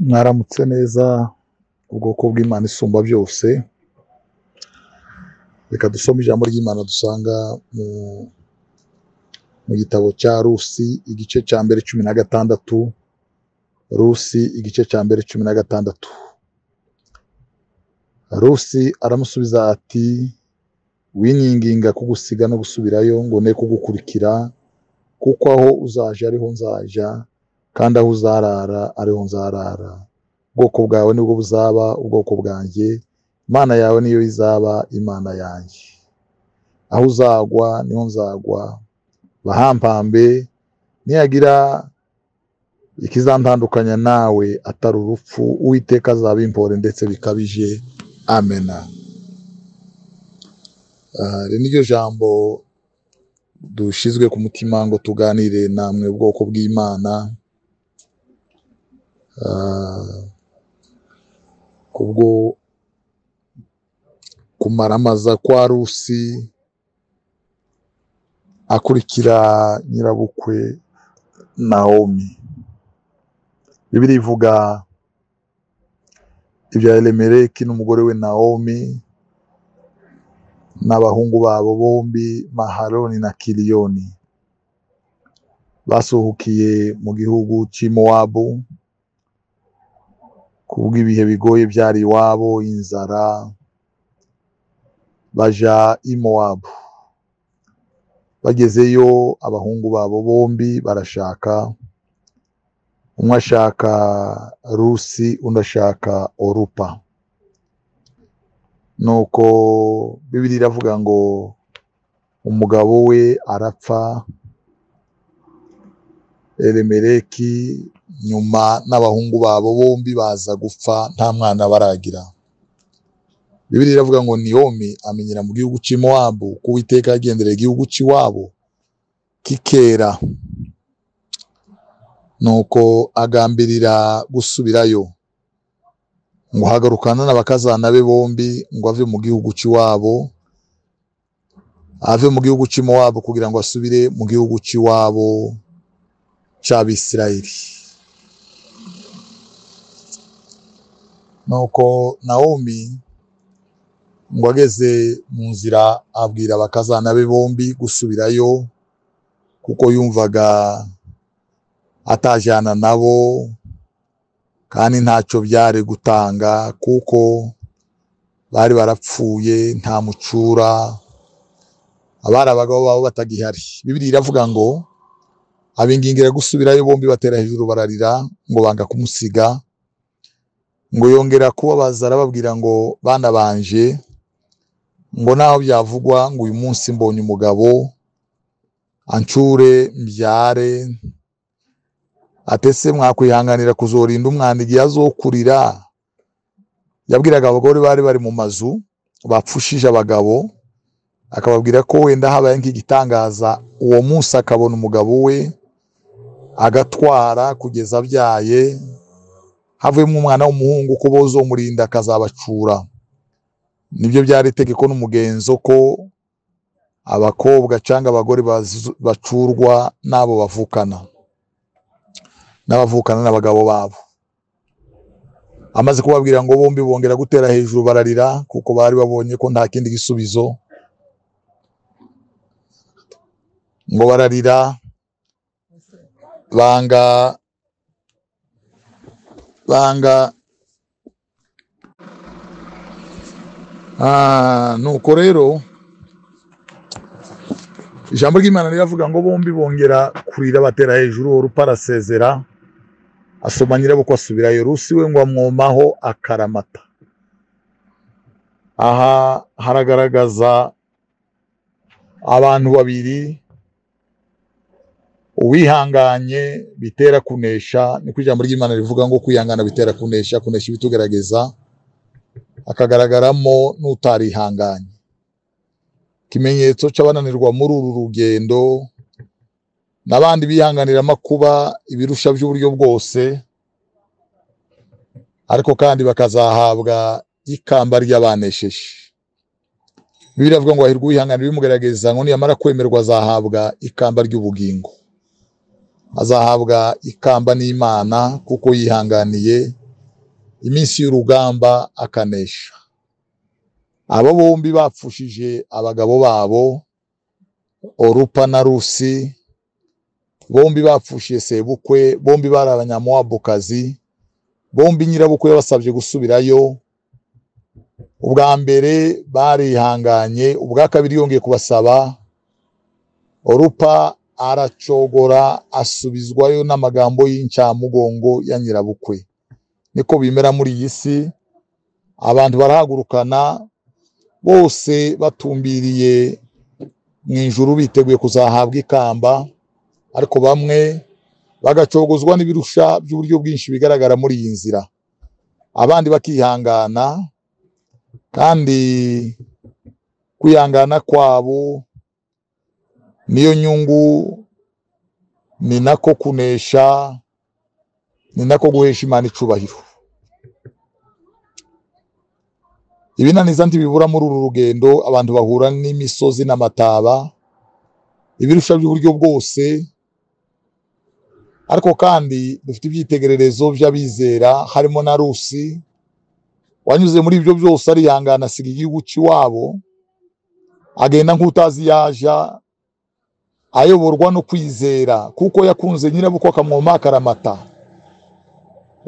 mwaramutse neza ubwoko bw'imana isumba byose reka dusome ijambo ry'imana dusanga mu mu gitabo cya rusi igice cya mbere cumi na gatandatu rusi igice cya mbere cumi na gatandatu rusi aramusubiza ati winyinginga kugusiga no gusubirayo ngo ne kugukurikira kuko aho uzaja ariho nzaja kandi aho uzarara ariho nzarara ubwoko bwawe nibwo buzaba ubwoko bwanjye imana yawe niyo izaba imana yanjye aho uzagwa niho nzagwa bahampambe nihagira ikizantandukanya nawe atari urupfu uwiteka azabimpore ndetse bikabije amena Ah, iri niryo jambo dushizwe ku mutima ngo tuganire namwe ubwoko bw'imana Ah, kubwo kumaramaza kwa rusi akurikira nyirabukwe nawomi bibiliya ivuga ibya elimeleki n'umugore we nawomi n'abahungu babo bombi maharoni na kiriyoni basuhukiye mu gihugu cy'i mowabu kubw'ibihe bigoye byari iwabo inzara baja i mowabu bagezeyo abahungu babo bombi barashaka umwe ashaka rusi undi ashaka orupa nuko bibiliya iravuga ngo umugabo we arapfa elimeleki nyuma n'abahungu babo bombi baza gupfa nta mwana baragira bibiliya iravuga ngo niyomi amenyera mu gihugu cy'i mowabu ko uwiteka yagendereye igihugu cy'iwabo kikera nuko agambirira gusubirayo ngo hagarukana n'abakazana be bombi ngo ave mu gihugu cy'iwabo ave mu gihugu cy'imowabu kugira ngo asubire mu gihugu cy'iwabo cy'abisirayeli nuko nawomi ngo ageze mu nzira abwira abakazana be bombi gusubirayo kuko yumvaga atajyana nabo kandi ntacyo byari gutanga kuko bari barapfuye nta mucura abari abagabo babo batagihari bibiliya iravuga ngo abingingira gusubirayo bombi batera hejuru bararira ngo banga kumusiga ngo yongera kubabaza arababwira ngo bana banje ngo naho byavugwa ngo uyu munsi mbonye umugabo ancure mbyare atese mwakwihanganira kuzorinda umwana igihe azokurira yabwiraga abagore bari bari mu mazu bapfushije abagabo akababwira ko wenda habaye nk'igitangaza uwo munsi akabona umugabo we agatwara kugeza abyaye havuyemo umwana w'umuhungu ko bozomurinda akazabacura nibyo byari itegeko n'umugenzo ko abakobwa cyangwa abagore bazu- bacurwa n'abo bavukana n'abavukana n'abagabo babo amaze kubabwira ngo bombi bongera gutera hejuru bararira kuko bari babonye ko nta kindi gisubizo ngo bararira banga banga Ah, nuko rero ijambo ry'imana riravuga ngo bombi bongera kurira batera hejuru uwo rupa arasezera asoma nyirabukwe asubirayo rusi we ngo amwomaho akaramata aha haragaragaza abantu babiri uwihanganye bitera kunesha niko ijambo ry'imana rivuga ngo kwihangana bitera kunesha kunesha ibitugaragaza hakagaragaramo n'utarihanganye ikimenyetso cy'abananirwa muri uru rugendo n'abandi bihanganira amakuba ibirusha by'uburyo bwose ariko kandi bakazahabwa ikamba ry'abanesheje biravuga ngo hahirwa uwihangana bimugaragaza ngo niyamara kwemerwa azahabwa ikamba ry'ubugingo azahabwa ikamba n'imana kuko yihanganiye iminsi y'urugamba akanesha abo bombi bapfushije abagabo babo orupa na rusi bombi bapfushije sebukwe bombi bari abanyamuwabukazi bombi nyirabukwe yabasabye gusubirayo ubwa mbere barihanganye ubwa kabiri yongeye kubasaba orupa aracogora asubizwayo n'amagambo y'incamugongo ya nyirabukwe niko bimera muri iyi si abantu barahagurukana bose batumbiriye mu ijuru biteguye kuzahabwa ikamba ariko bamwe bagacogozwa n'ibirusha by'uburyo bwinshi bigaragara muri iyi nzira abandi bakihangana kandi kwihangana kwabo niyo nyungu ni nako kunesha ni nako guhesha imana icubahiro ibinaniza ntibibura muri uru rugendo abantu bahura n'imisozi n'amataba ibirusha by'uburyo bwose ariko kandi dufite ibyitegererezo by'abizera harimo na rusi wanyuze muri ibyo byose arihangana asiga igihugu cy'iwabo agenda nk'utazi yaja ayoborwa no kwizera kuko yakunze nyirabukwe akamwoma akaramata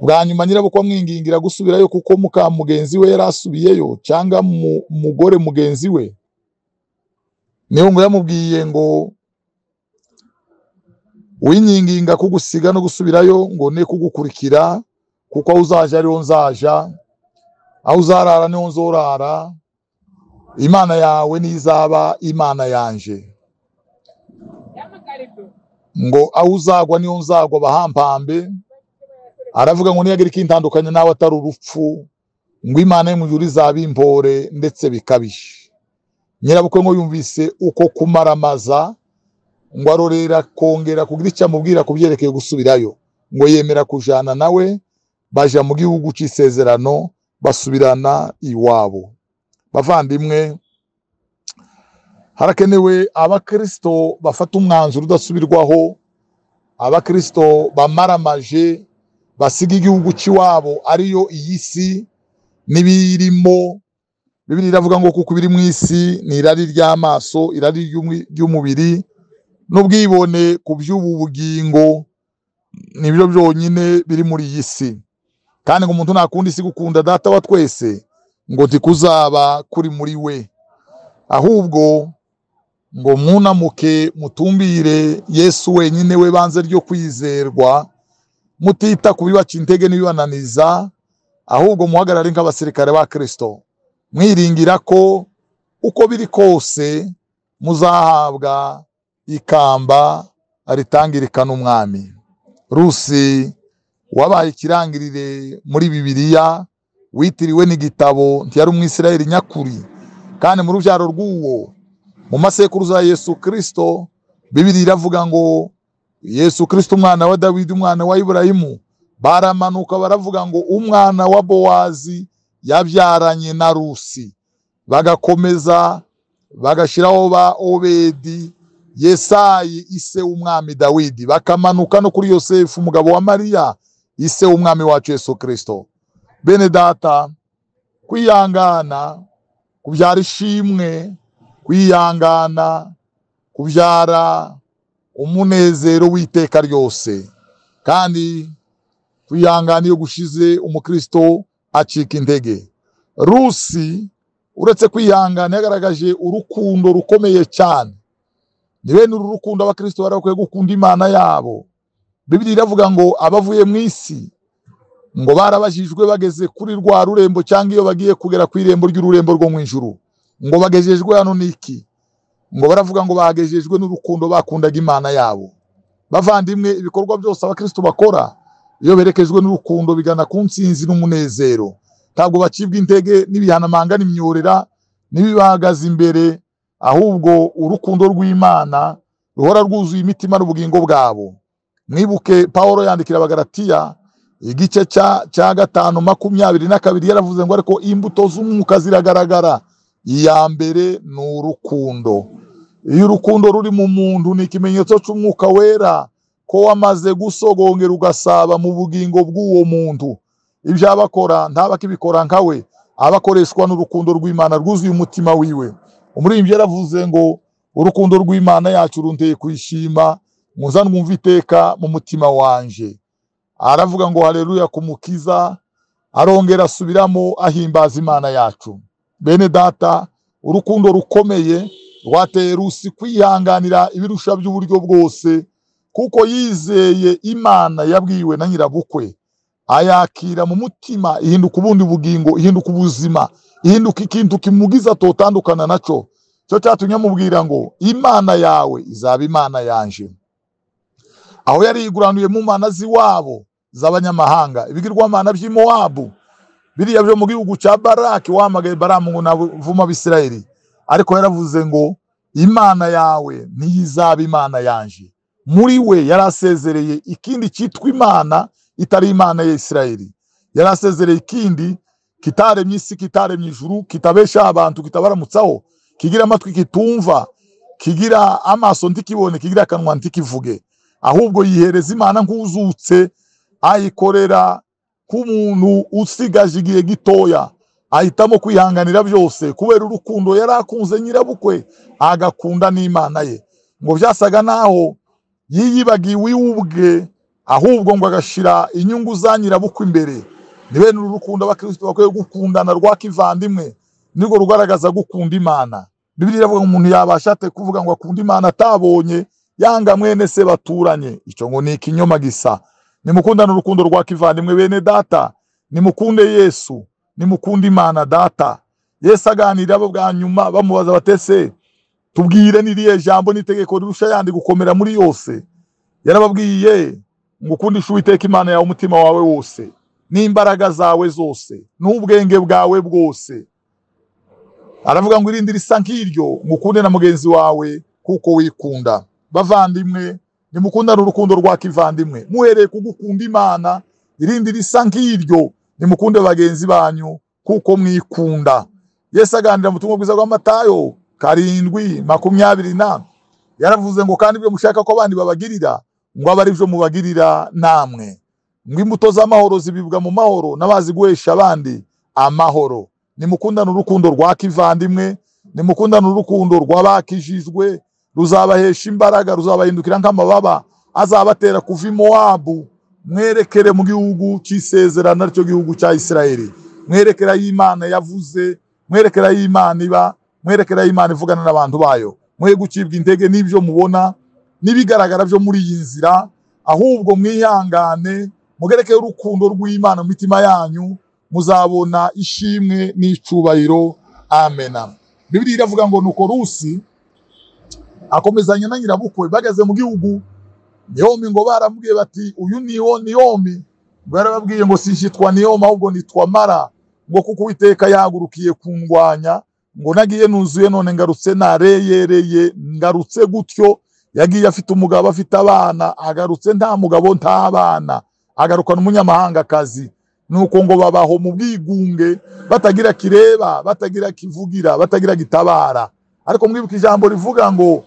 bwa nyuma nyirabukwe amwingingira gusubirayo kuko muka mugenzi we yari asubiyeyo cyangwa mu mugore mugenzi we niyo ngo yamubwiye ngo winginginga kugusiga no gusubirayo ngo ne kugukurikira kuko aho uzaja ariho nzaja aho uzarara niho nzorara imana yawe nizaba imana yanje ngo aho uzagwa niho nzagwa abahampambe aravuga ngo niyagira ikintandukanya nawe atari urupfu ngo imana yo mu ijuru izaba impore ndetse bikabije nyirabukwe ngo yumvise uko kumaramaza ngo arorera kongera kugira icyo amubwira ku byerekeye gusubirayo ngo yemera kujana nawe baja mu gihugu cy'isezerano basubirana iwabo bavandimwe harakenewe abakristo bafata umwanzuro udasubirwaho abakristo bamaramaje basiga igihugu cy'iwabo ariyo iyi si n'ibirimo bibiri iravuga ngo kuko ibiri mu isi ni irari ry'amaso irari ry'umubiri n'ubwibone ku by'ubu bugingo ni byo byonyine biri muri iyi si kandi ngo umuntu ntakunda isi gukunda data wa twese ngo tikuzaba kuri muri we ahubwo ngo mwunamuke mutumbire yesu wenyine we banze ryo kwizerwa mutita ku bibaca intege n'ibibananiza ahubwo muhagarare nk'abasirikare ba kirisito mwiringira ko uko biri kose muzahabwa ikamba ritangirikana umwami rusi wabaye ikirangirire muri bibiliya witiriwe n'igitabo ntiyari umwisirayeli nyakuri kandi mu rubyaro rw'uwo mu masekuruza ya yesu kirisito bibiri iravuga ngo yesu kirisito umwana wa dawidi umwana wa iburayimu baramanuka baravuga ngo umwana wa bowazi yabyaranye na rusi bagakomeza bagashyiraho ba obedi yesayi ise w'umwami dawidi bakamanuka no kuri yosefu umugabo wa mariya ise w'umwami wacu yesu kirisito bene data kwihangana kubyara ishimwe kwihangana kubyara umunezero w'iteka ryose kandi kwihangana iyo gushize umukristo acika intege rusi uretse kwihangana yagaragaje urukundo rukomeye cyane ni bene uru rukundo abakristo bari bakwiye gukunda imana yabo bibiri iravuga ngo abavuye mu isi ngo barabajijwe bageze kuri rwa rurembo cyangwa iyo bagiye kugera ku irembo ry'ururembo rwo mu ijuru ngo bagejejwe hano n'iki ngo baravuga ngo bagejejwe n'urukundo bakundaga imana yabo bavandimwe ibikorwa byose abakristo bakora iyo berekejwe n'urukundo bigana ku nsinzi n'umunezero ntabwo bacibwa intege n'ibihanamanga n'imyorera n'ibibahagaze imbere ahubwo urukundo rw'imana ruhora rwuzuye imitima n'ubugingo bwabo mwibuke paul yandikira abagaratiya igice cya cya gatanu makumyabiri na kabiri yaravuze ngo ariko imbuto z'umwuka ziragaragara iya mbere ni urukundo iyo urukundo ruri mu muntu ni ikimenyetso cy'umwuka wera ko wamaze gusogongera ugasaba mu bugingo bw'uwo muntu ibyo aba akora ntaba akibikora nka we aba akoreshwa n'urukundo rw'imana rwuzuye umutima wiwe umuririmbyi yaravuze ngo urukundo rw'imana yacu runteye kwishima muza mwumve iteka mu mutima wanje aravuga ngo hareruya ku mukiza arongera asubiramo ahimbaza imana yacu bene data urukundo rukomeye rwateye rusi kwihanganira ibirusha by'uburyo bwose kuko yizeye imana yabwiwe na nyirabukwe ayakira mu mutima ihinduka ubundi bugingo ihinduka ubuzima ihinduka ikintu kimugiza atotandukana nacyo cyo cyatumye amubwira ngo imana yawe izaba imana yanje aho yari yiguranuye mu mana z'iwabo z'abanyamahanga ibigirwamana by'i Mowabu biriya byo mu gihugu cya baraki wahamagaye baramu ngo navuma abisirayeli ariko yaravuze ngo imana yawe ntiyizaba imana yanje muri we yari asezereye ikindi cyitwa imana itari imana ya isirayeli yari asezereye ikindi kitaremye isi kitaremye ijuru kitabesha abantu kitabaramutsaho kigira amatwi kitumva kigira amaso ntikibone kigira akanwa ntikivuge ahubwo yihereza imana nk'uzutse ayikorera k'umuntu usigaje igihe gitoya ahitamo kwihanganira byose kubera urukundo yari akunze nyirabukwe agakunda n'imana ye ngo byasaga naho yiyibagiwe iwe ubwe ahubwo ngo agashyira inyungu za nyirabukwe imbere ni bene uru rukundo abakirisitu bakwiye gukundana rwa kivandimwe nirwo rugaragaza gukunda imana bibiri iravuga ngo umuntu yabasha ate kuvuga ngo akunda imana atabonye yanga mwene se baturanye icyo ngo ni ikinyoma gisa nimukundane urukundo rwa kivandimwe bene data nimukunde yesu nimukunde imana data yesu aganira abo bwa nyuma bamubaza batese tubwire n'iriya jambo n'itegeko rirusha yandi gukomera muri yose yarababwiye ngo ukundishe uwiteka imana yawe umutima wawe wose n'imbaraga zawe zose n'ubwenge bwawe bwose aravuga ngo irindi risa nk'iryo ngo ukunde na mugenzi wawe kuko wikunda bavandimwe nimukundane urukundo rwa kivandimwe muhereye ku gukunda imana irindi risa nk'iryo nimukunde bagenzi banyu kuko mwikunda yesu aganira mu butumwa bwiza bw'amatayo karindwi makumyabiri na yaravuze ngo kandi ibyo mushaka ko abandi babagirira ngo abe ari byo mubagirira namwe ngo imbuto z'amahoro zibibwa mu mahoro n'abazi guhesha abandi amahoro nimukundane urukundo rwa kivandimwe nimukundane urukundo rw'abakijijwe ruzabahesha imbaraga ruzabahindukira nk'amababa azabatera kuva i mowabu mwerekere mu gihugu cy'isezerano aricyo gihugu cya isirayeli mwerekera y'imana yavuze mwerekera y'imana iba mwerekera y'imana ivugana n'abantu bayo mwe gucibwa intege n'ibyo mubona n'ibigaragara byo muri iyi nzira ahubwo mwihangane mugerekeye urukundo rw'imana mu mitima yanyu muzabona ishimwe n'icubahiro amena bibiri iravuga ngo nuko rusi akomezanya na nyirabukwe bageze mu gihugu niyomi ngo baramubwiye bati uyu niho niyomi ngo yarababwiye ngo sishyitwa niyomi ahubwo nitwa mara ngo kuko uwiteka yahagurukiye kundwanya ngo nagiye nuzuye none ngarutse nareyereye ngarutse gutyo yagiye afite umugabo afite abana agarutse nta mugabo nta bana agarukana umunyamahangakazi nuko ngo babaho mu bwigunge batagira kireba batagira kivugira batagira gitabara ariko mwibuka ijambo rivuga ngo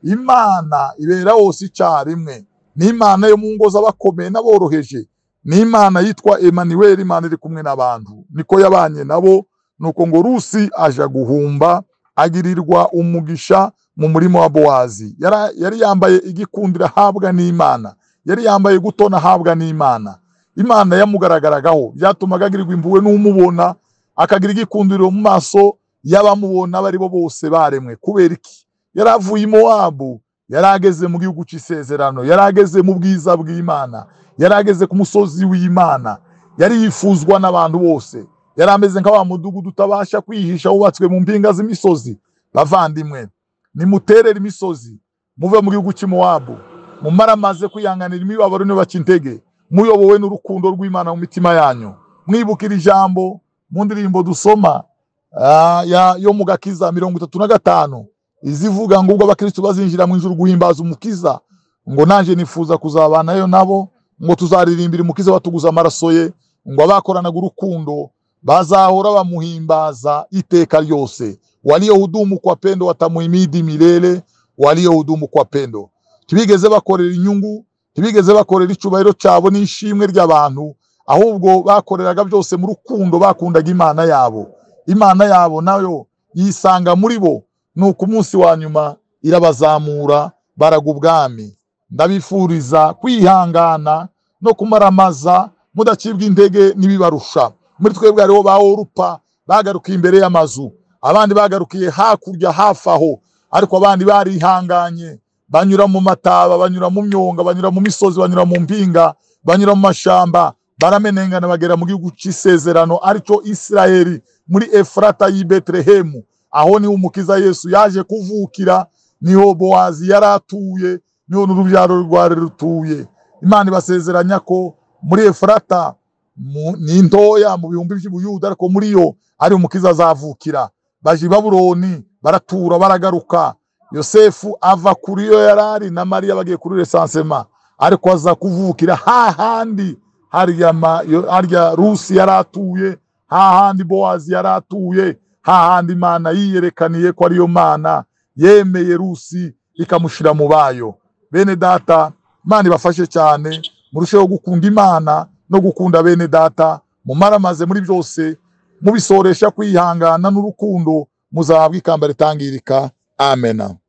imana ibera hose icyarimwe ni imana yo mu ngo z'abakomeye n'aboroheje ni imana yitwa emmanuel imana iri kumwe n'abantu niko yabanye nabo nuko ngo rusi aja guhumba agirirwa umugisha mu murima wa bowazi yari yambaye igikundira ahabwa n'imana yari yambaye gutona ahabwa n'imana imana yamugaragaraho byatumaga agirirwa impuhwe n'umubona akagira igikundiro mu maso y'abamubona abo ari bo bose baremwe kubera iki yari avuye i mowabu yari ageze mu gihugu cy'isezerano yari ageze mu bwiza bw'imana yari ageze ku musozi w'imana yari yifuzwa n'abantu bose yari ameze nka wa mudugudu utabasha kwihisha wubatswe mu mpinga z'imisozi bavandimwe nimuterere imisozi muve mu gihugu cy'i mowabu mumaramaze kwihanganira imibabaro ntibaca intege muyobowe n'urukundo rw'imana mu mitima yanyu mwibukira ijambo mu ndirimbo dusoma yo mu gakiza mirongo itatu na gatanu izivuga ngo ubwo abakirisitu bazinjira mu ijuru guhimbaza umukiza ngo nanjye nifuza kuzabanayo nabo ngo tuzaririmbira umukiza batuguza amaraso ye ngo abakoranaga urukundo bazahora bamuhimbaza iteka ryose waliohudumu kwa pendo watamuhimidi milele waliohudumu kwa pendo ntibigeze bakorera inyungu ntibigeze bakorera icyubahiro cyabo n'ishimwe ry'abantu ahubwo bakoreraga byose mu rukundo bakundaga imana yabo imana yabo nayo yisanga muri bo nuko umunsi wa nyuma irabazamura baraga ubwami ndabifuriza kwihangana no kumaramaza mudacibwa intege n'ibibarusha muri twebwe hariho ba orupa bagarukiye imbere y'amazu abandi bagarukiye hakurya hafi aho ariko abandi barihanganye banyura mu mataba banyura mu myonga banyura mu misozi banyura mu mpinga banyura mu mashamba baramenengana bagera mu gihugu cy'isezerano aricyo isirayeli muri efurata y'i betelehemu aho niho umukiza yesu yaje kuvukira niho bowazi yari atuye niho n'urubyaro rwari rutuye imana ibasezeranya ko muri efurata mu- ni ntoya mu bihumbi by'ubuyuda ariko muri yo ari umukiza azavukira baje i babuloni baratura baragaruka yosefu ava kuri yo yari ari na mariya bagiye kuri resansema ariko aza kuvukira hahandi harya ma- yo- harya rusi yari atuye hahandi bowazi yari atuye hahandi imana yiyerekaniye ko ariyo mana yemeye rusi ikamushyira mu bayo bene data imana ibafashe cyane murusheho gukunda imana no gukunda bene data mumaramaze muri byose mubisoresha kwihangana n'urukundo muzahabwa ikamba ritangirika amena